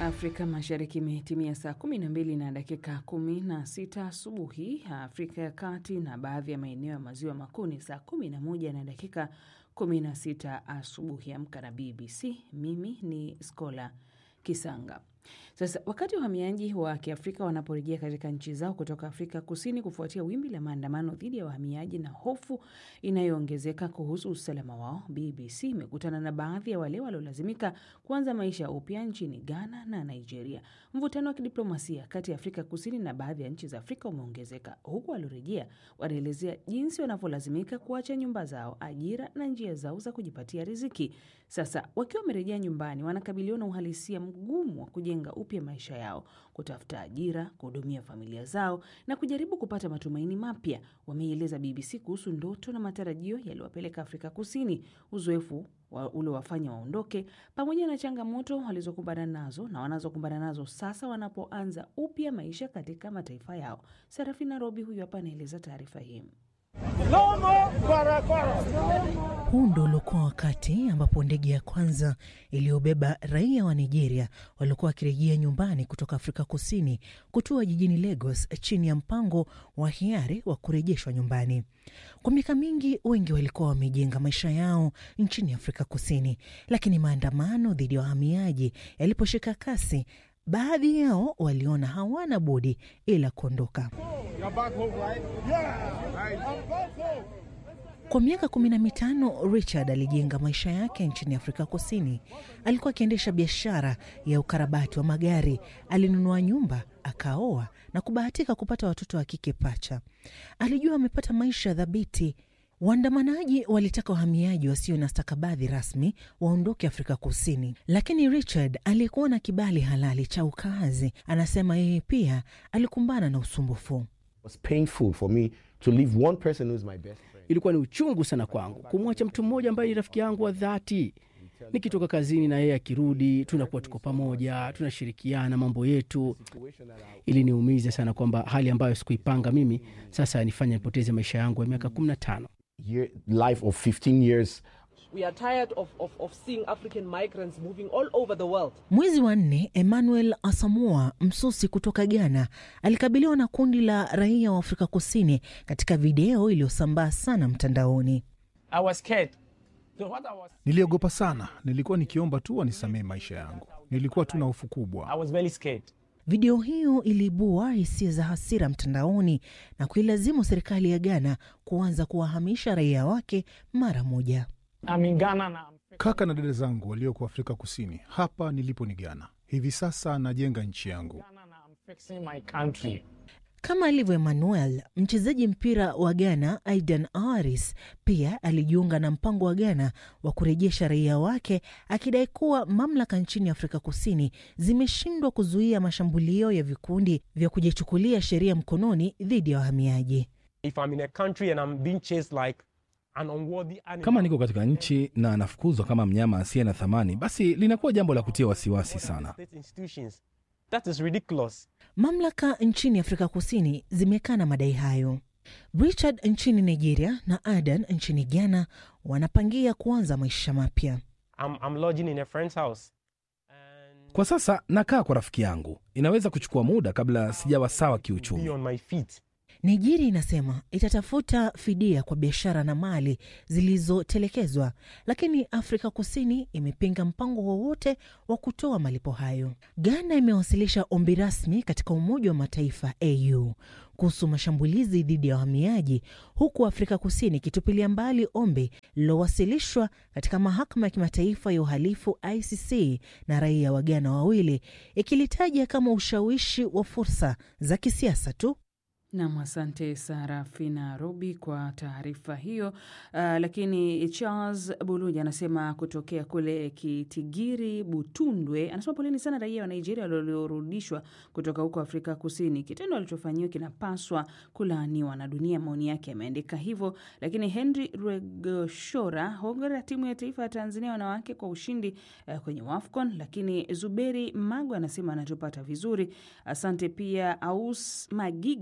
Afrika Mashariki imetimia saa 12 na dakika 16 asubuhi. Afrika ya Kati na baadhi ya maeneo ya maziwa makuu ni saa 11 na dakika 16 asubuhi. Amka na BBC. Mimi ni Skola Kisanga. Sasa wakati wahamiaji wa Kiafrika wanaporejea katika nchi zao kutoka Afrika Kusini kufuatia wimbi la maandamano dhidi ya wahamiaji na hofu inayoongezeka kuhusu usalama wao, BBC imekutana na baadhi ya wale waliolazimika kuanza maisha upya nchini Ghana na Nigeria. Mvutano wa kidiplomasia kati ya Afrika Kusini na baadhi ya nchi za Afrika umeongezeka, huku waliorejea wanaelezea jinsi wanavyolazimika kuacha nyumba zao, ajira na njia zao za kujipatia riziki. Sasa wakiwa wamerejea nyumbani, wanakabiliwa na uhalisia mgumu wa kujenga upya maisha yao, kutafuta ajira, kuhudumia familia zao na kujaribu kupata matumaini mapya. Wameieleza BBC kuhusu ndoto na matarajio yaliwapeleka Afrika Kusini, uzoefu wa uliowafanya waondoke, pamoja na changamoto walizokumbana nazo na wanazokumbana nazo sasa wanapoanza upya maisha katika mataifa yao. Serafina Robi huyu hapa anaeleza taarifa hii. Huu ndo uliokuwa wakati ambapo ndege ya kwanza iliyobeba raia wa Nigeria waliokuwa wakirejea nyumbani kutoka Afrika Kusini kutua jijini Lagos chini ya mpango wa hiari wa kurejeshwa nyumbani. Kwa miaka mingi, wengi walikuwa wamejenga maisha yao nchini Afrika Kusini, lakini maandamano dhidi ya wahamiaji yaliposhika kasi, baadhi yao waliona hawana budi ila kuondoka. Kwa miaka kumi na mitano Richard alijenga maisha yake nchini Afrika Kusini. Alikuwa akiendesha biashara ya ukarabati wa magari, alinunua nyumba, akaoa na kubahatika kupata watoto wa kike pacha. Alijua amepata maisha dhabiti. Waandamanaji walitaka wahamiaji wasio na stakabadhi rasmi waondoke Afrika Kusini, lakini Richard aliyekuwa na kibali halali cha ukaazi anasema yeye pia alikumbana na usumbufu. Ilikuwa ni uchungu sana kwangu kumwacha mtu mmoja ambaye ni rafiki yangu wa dhati. Nikitoka kazini na yeye akirudi, tunakuwa tuko pamoja, tunashirikiana mambo yetu. Iliniumiza sana kwamba hali ambayo sikuipanga mimi sasa nifanya nipoteze maisha yangu ya miaka 15. life of 15 years We are tired of, of, of seeing African migrants moving all over the world. Mwezi wa nne, Emmanuel Asamoah Msusi kutoka Ghana alikabiliwa na kundi la raia wa Afrika Kusini katika video iliyosambaa sana mtandaoni. I was scared. So what I was, Niliogopa sana, nilikuwa nikiomba tu wanisamehe maisha yangu. Nilikuwa tu na hofu kubwa. I was very scared. Video hiyo iliibua hisia za hasira mtandaoni na kuilazimu serikali ya Ghana kuanza kuwahamisha raia wake mara moja. I'm in Ghana now. I'm Kaka na dada zangu walioko Afrika Kusini, hapa nilipo ni Ghana. Hivi sasa najenga nchi yangu. Ghana now. I'm fixing my country. Kama alivyo Emmanuel, mchezaji mpira wa Ghana Aidan Aris pia alijiunga na mpango wa Ghana wa kurejesha raia wake, akidai kuwa mamlaka nchini Afrika Kusini zimeshindwa kuzuia mashambulio ya vikundi vya kujichukulia sheria mkononi dhidi ya wahamiaji. If I'm in a country and I'm being chased like an unworthy animal, Kama niko katika nchi na anafukuzwa kama mnyama asiye na thamani, basi linakuwa jambo la kutia wasiwasi sana. state institutions, that is ridiculous. Mamlaka nchini Afrika Kusini zimekana madai hayo. Richard nchini Nigeria na Adan nchini Ghana wanapangia kuanza maisha mapya. I'm, I'm lodging in a friend's house. And Kwa sasa nakaa kwa rafiki yangu, inaweza kuchukua muda kabla sijawa sawa be kiuchumi. on my feet. Nigeria inasema itatafuta fidia kwa biashara na mali zilizotelekezwa, lakini Afrika Kusini imepinga mpango wowote wa kutoa malipo hayo. Ghana imewasilisha ombi rasmi katika Umoja wa Mataifa AU kuhusu mashambulizi dhidi ya wahamiaji, huku Afrika Kusini ikitupilia mbali ombi lililowasilishwa katika Mahakama ya Kimataifa ya Uhalifu ICC na raia wa Ghana wawili, ikilitaja kama ushawishi wa fursa za kisiasa tu. Nam, asante Sarafina Robi kwa taarifa hiyo. Uh, lakini Charles Buluja anasema kutokea kule Kitigiri Butundwe, anasema poleni sana raia wa Nigeria waliorudishwa kutoka huko Afrika Kusini. Kitendo alichofanyiwa kinapaswa kulaaniwa na dunia. Maoni yake yameandika hivyo. Lakini Henry Rwegoshora, hongera timu ya taifa ya Tanzania wanawake kwa ushindi uh, kwenye WAFCON. Lakini Zuberi Mago anasema anatupata vizuri, asante pia. Aus Magige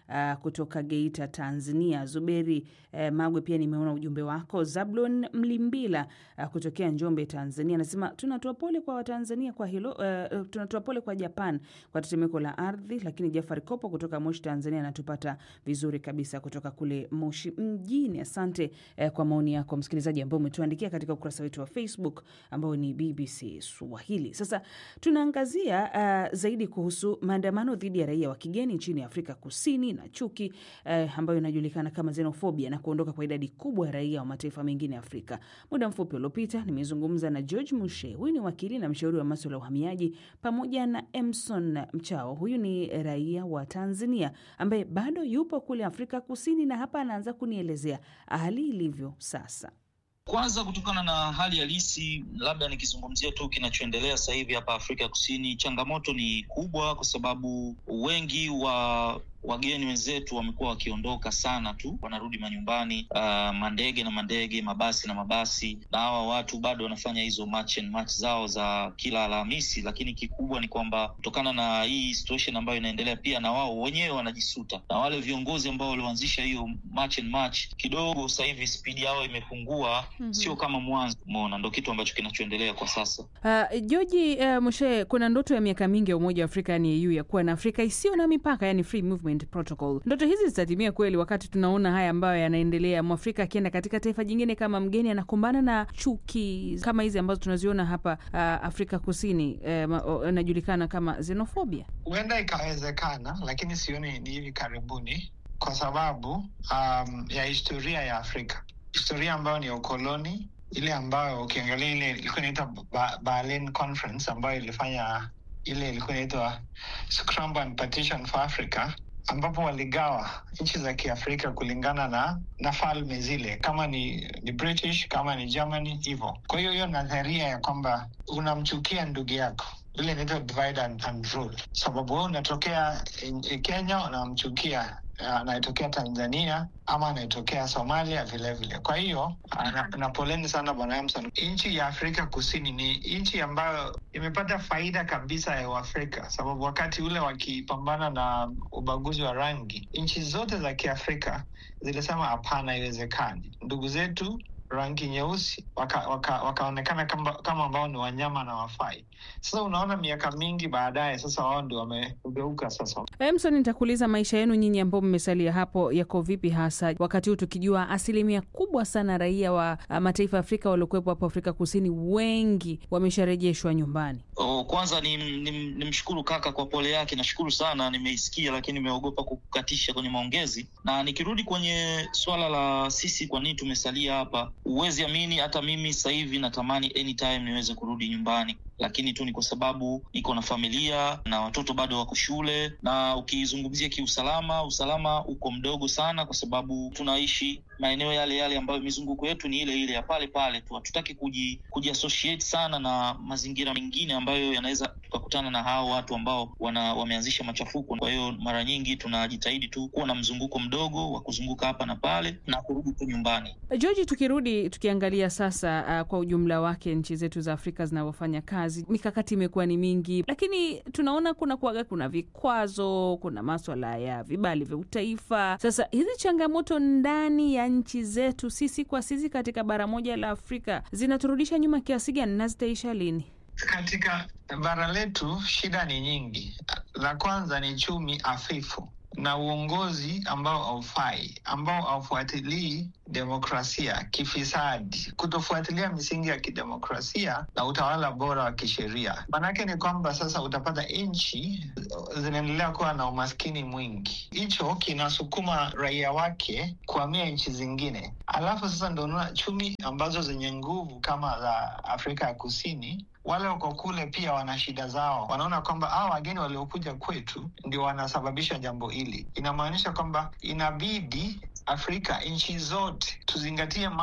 uh, kutoka Geita, Tanzania. Zuberi uh, Magwe, pia nimeona ujumbe wako. Zablon Mlimbila uh, kutokea Njombe, Tanzania, anasema tunatoa pole kwa Watanzania kwa hilo uh, tunatoa pole kwa Japan kwa tetemeko la ardhi. Lakini Jafari Kopo kutoka Moshi, Tanzania, anatupata vizuri kabisa kutoka kule Moshi mjini. Asante uh, kwa maoni yako msikilizaji, ambao umetuandikia katika ukurasa wetu wa Facebook ambao ni BBC Swahili. Sasa tunaangazia uh, zaidi kuhusu maandamano dhidi ya raia wa kigeni nchini Afrika Kusini na chuki uh, ambayo inajulikana kama xenofobia na kuondoka kwa idadi kubwa ya raia wa mataifa mengine ya Afrika. Muda mfupi uliopita nimezungumza na George Mushe, huyu ni wakili na mshauri wa maswala ya uhamiaji, pamoja na Emson Mchao, huyu ni raia wa Tanzania ambaye bado yupo kule Afrika Kusini, na hapa anaanza kunielezea hali ilivyo sasa. Kwanza, kutokana na hali halisi, labda nikizungumzia tu kinachoendelea sasa hivi hapa Afrika Kusini, changamoto ni kubwa, kwa sababu wengi wa wageni wenzetu wamekuwa wakiondoka sana tu, wanarudi manyumbani, uh, mandege na mandege, mabasi na mabasi, na hawa watu bado wanafanya hizo match and match zao za kila Alhamisi. Lakini kikubwa ni kwamba kutokana na hii situation ambayo inaendelea, pia na wao wenyewe wanajisuta, na wale viongozi ambao walioanzisha hiyo match and match, kidogo sasa hivi spidi yao imepungua, mm-hmm. sio kama mwanzo. Umeona, ndo kitu ambacho kinachoendelea kwa sasa. Uh, Joji uh, Moshe, kuna ndoto ya miaka mingi ya Umoja wa Afrika yani EU ya kuwa na Afrika isiyo na mipaka, yani free movement protocol. Ndoto hizi zitatimia kweli wakati tunaona haya ambayo yanaendelea, mwafrika akienda katika taifa jingine kama mgeni anakumbana na chuki kama hizi ambazo tunaziona hapa uh, Afrika Kusini inajulikana uh, kama xenofobia. Huenda ikawezekana, lakini sioni ni hivi karibuni kwa sababu um, ya historia ya Afrika, historia ambayo ni ya ukoloni, ile ambayo ukiangalia ile ilikuwa inaitwa ba Berlin Conference ambayo ilifanya ile ilikuwa inaitwa Scramble and Partition for Africa ambapo waligawa nchi za Kiafrika kulingana na na falme zile, kama ni, ni British kama ni Germany hivyo. Kwa hiyo hiyo nadharia ya kwamba unamchukia ndugu yako ile inaitwa divide and, and rule, sababu wewe unatokea Kenya unamchukia anayetokea Tanzania ama anayetokea Somalia vilevile vile. Kwa hiyo na, na poleni sana bwana Emson. Nchi ya Afrika Kusini ni nchi ambayo imepata faida kabisa ya Uafrika, sababu wakati ule wakipambana na ubaguzi wa rangi, nchi zote za Kiafrika zilisema hapana, haiwezekani. Ndugu zetu rangi nyeusi wakaonekana waka, waka kama, kama ambao ni wanyama na wafai. Sasa unaona miaka mingi baadaye, sasa wao ndio wamegeuka. Sasa Emson, nitakuuliza maisha yenu nyinyi ambao mmesalia hapo yako vipi, hasa wakati huu tukijua asilimia kubwa sana raia wa mataifa ya Afrika waliokuwepo hapo Afrika Kusini wengi wamesharejeshwa nyumbani. Oh, kwanza ni, ni, ni mshukuru kaka kwa pole yake, nashukuru sana, nimeisikia lakini nimeogopa kukatisha kwenye maongezi. Na nikirudi kwenye swala la sisi kwa nini tumesalia hapa, huwezi amini, hata mimi sasa hivi natamani anytime niweze kurudi nyumbani lakini tu ni kwa sababu niko na familia na watoto bado wako shule, na ukizungumzia kiusalama, usalama uko mdogo sana, kwa sababu tunaishi maeneo yale yale ambayo mizunguko yetu ni ile ile ya pale pale tu. Hatutaki kuji, kuji associate sana na mazingira mengine ambayo yanaweza tukakutana na hao watu ambao wana, wameanzisha machafuko. Kwa hiyo mara nyingi tunajitahidi tu kuwa na mzunguko mdogo wa kuzunguka hapa na pale na kurudi tu nyumbani. George, tukirudi tukiangalia sasa, uh, kwa ujumla wake nchi zetu za Afrika zinavyofanya kazi, mikakati imekuwa ni mingi, lakini tunaona kuna kuaga, kuna vikwazo, kuna maswala ya vibali vya utaifa. Sasa hizi changamoto ndani ya nchi zetu sisi kwa sisi katika bara moja la Afrika zinaturudisha nyuma kiasi gani na zitaisha lini? Katika bara letu shida ni nyingi. La kwanza ni chumi hafifu na uongozi ambao haufai, ambao haufuatilii demokrasia, kifisadi, kutofuatilia misingi ya kidemokrasia na utawala bora wa kisheria. Maanake ni kwamba sasa utapata nchi zinaendelea kuwa na umaskini mwingi, hicho kinasukuma raia wake kuhamia nchi zingine, alafu sasa ndo unaona chumi ambazo zenye nguvu kama za Afrika ya Kusini wale wako kule pia wana shida zao, wanaona kwamba hao wageni waliokuja kwetu ndio wanasababisha jambo hili. Inamaanisha kwamba inabidi Afrika, nchi zote tuzingatie mambo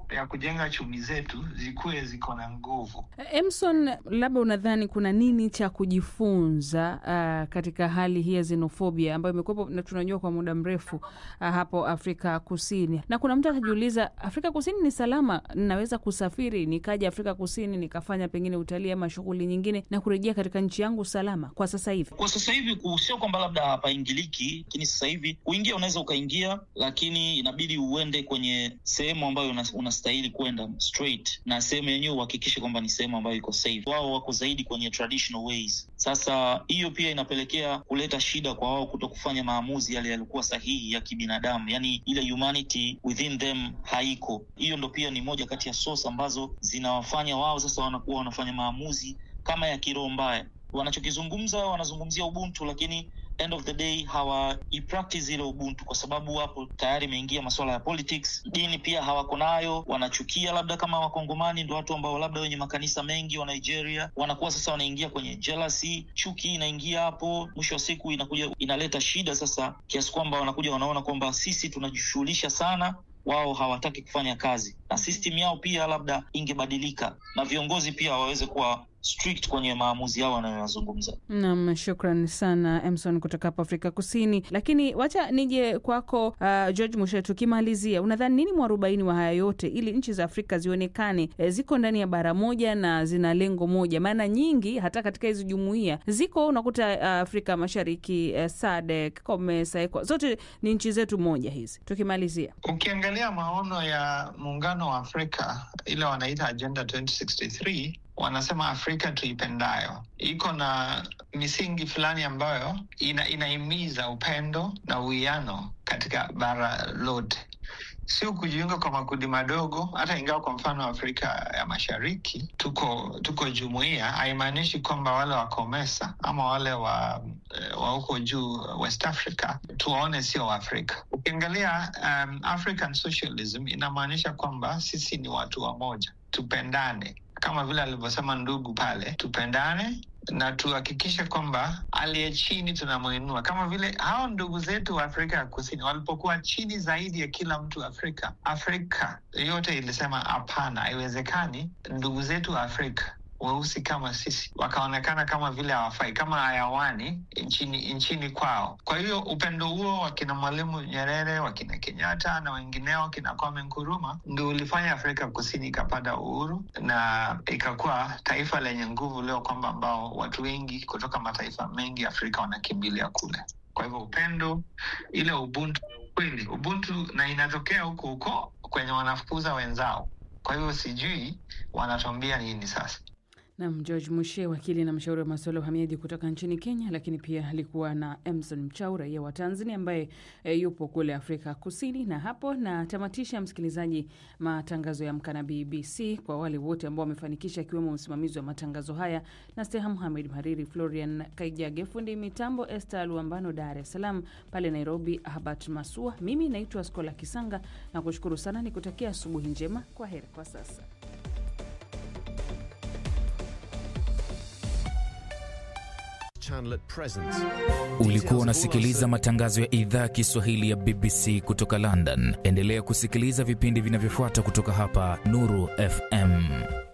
ya kujenga chumi zetu zikuwe ziko na nguvu. Emson, labda unadhani kuna nini cha kujifunza uh, katika hali hii ya xenofobia ambayo imekuwepo na tunajua kwa muda mrefu uh, hapo Afrika Kusini, na kuna mtu atajiuliza, Afrika Kusini ni salama, ninaweza kusafiri nikaja Afrika Kusini nikafanya pengine utalii ama shughuli nyingine na kurejea katika nchi yangu salama kwa sasa hivi? Kwa sasa hivi sio kwamba labda hapaingiliki, lakini sasa hivi kuingia unaweza ukaingia, lakini inabidi uende kwenye sehemu ambayo unastahili kwenda straight, na sehemu yenyewe uhakikishe kwamba ni sehemu ambayo iko safe. Wao wako zaidi kwenye traditional ways. Sasa hiyo pia inapelekea kuleta shida kwa wao kuto kufanya maamuzi yale yalikuwa sahihi ya kibinadamu, yani ile humanity within them haiko. Hiyo ndo pia ni moja kati ya source ambazo zinawafanya wao sasa wanakuwa wanafanya maamuzi kama ya kiroho mbaya. Wanachokizungumza wanazungumzia ubuntu, lakini end of the day hawaipractice ile ubuntu kwa sababu wapo tayari imeingia masuala ya politics. Dini pia hawako nayo, wanachukia labda kama wakongomani ndo watu ambao labda wenye makanisa mengi wa Nigeria wanakuwa sasa wanaingia kwenye jealousy, chuki inaingia hapo. Mwisho wa siku inakuja inaleta shida sasa, kiasi kwamba wanakuja wanaona kwamba sisi tunajishughulisha sana wao hawataki kufanya kazi, na system yao pia labda ingebadilika, na viongozi pia waweze kuwa strict kwenye maamuzi yao wanayoyazungumza. Naam, shukran sana Emson kutoka hapa Afrika Kusini. Lakini wacha nije kwako, uh, George Mushe, tukimalizia, unadhani nini mwarobaini wa haya yote ili nchi za Afrika zionekane e, ziko ndani ya bara moja na zina lengo moja? Maana nyingi hata katika hizi jumuia ziko unakuta uh, Afrika Mashariki, uh, SADC, COMESA, ECOWAS, zote ni nchi zetu moja hizi. Tukimalizia, ukiangalia maono ya muungano wa Afrika ile wanaita Agenda 2063 wanasema Afrika tuipendayo iko na misingi fulani ambayo ina, inahimiza upendo na uwiano katika bara lote, sio kujiunga kwa makundi madogo. Hata ingawa kwa mfano Afrika ya Mashariki tuko tuko jumuia, haimaanishi kwamba wale wa COMESA ama wale wa wa huko juu West Africa tuwaone sio Waafrika. Ukiangalia um, African socialism inamaanisha kwamba sisi ni watu wamoja, tupendane kama vile alivyosema ndugu pale, tupendane na tuhakikishe kwamba aliye chini tunamwinua, kama vile hao ndugu zetu wa Afrika ya Kusini walipokuwa chini zaidi ya kila mtu Afrika. Afrika yote ilisema hapana, haiwezekani ndugu zetu wa Afrika weusi kama sisi wakaonekana kama vile hawafai kama hayawani nchini nchini kwao. Kwa hiyo upendo huo wakina Mwalimu Nyerere, wakina Kenyatta na wengineo, wakina Kwame Nkuruma, ndio ulifanya Afrika Kusini ikapata uhuru na ikakuwa taifa lenye nguvu leo, kwamba ambao watu wengi kutoka mataifa mengi Afrika wanakimbilia kule. Kwa hivyo upendo, ile ubuntu kweli, ubuntu na inatokea huko huko kwenye wanafukuza wenzao. Kwa hivyo sijui wanatuambia nini sasa. Nam George Mushe, wakili na mshauri wa masuala ya uhamiaji kutoka nchini Kenya, lakini pia alikuwa na Emson Mchau, raia wa Tanzania ambaye e, yupo kule Afrika Kusini. Na hapo natamatisha, msikilizaji, matangazo ya Amka na BBC kwa wale wote ambao wamefanikisha, akiwemo msimamizi wa matangazo haya na Steha Muhamed, mhariri Florian Kaijage, fundi mitambo Esther Luambano, Dar es Salaam, pale Nairobi Habat Masua. Mimi naitwa Skola Kisanga na kushukuru sana, nikutakia asubuhi njema. Kwa heri kwa sasa. Ulikuwa unasikiliza matangazo ya idhaa ya Kiswahili ya BBC kutoka London. Endelea kusikiliza vipindi vinavyofuata kutoka hapa Nuru FM.